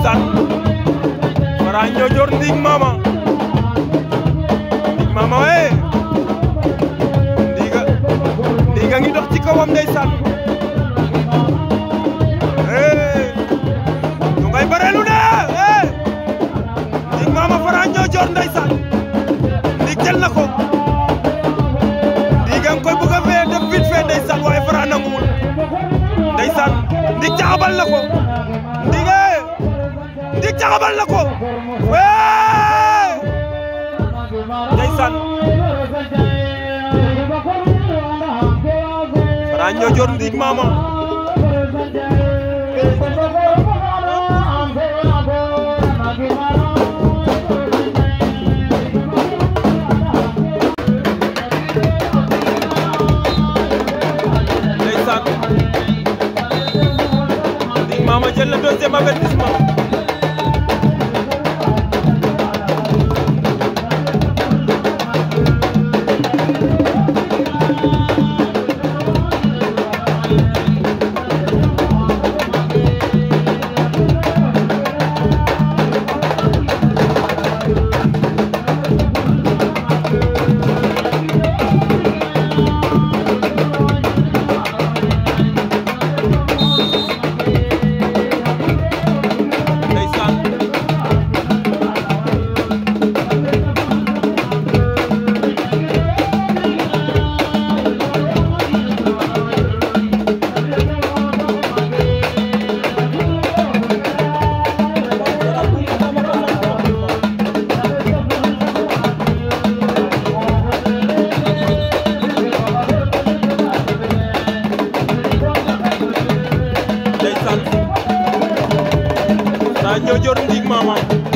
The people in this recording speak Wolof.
ndeysaan Fara Ñoojoor Ndig Mama Ndig Mama we Ndiga Ndiga ngi dox ci kawam ndeysaan eh ñu ngay bareelu de eh Ndig Mama Fara Ñoojoor ndeysaan Ndig jël na ko Ndiga nga koy bëgg a fee def vite fait ndeysaan waaye Fara nanguwul ndeysaan Ndig caxabal na ko Ndiga Ndig caxabal na ko wee ndeysaan Fara Ñoojoor Ndig Mama ndeysaan Ndig Mama jël na deuxième avertissement ndeysaan ndeysaan Fara Ñoojoor Ndig Mama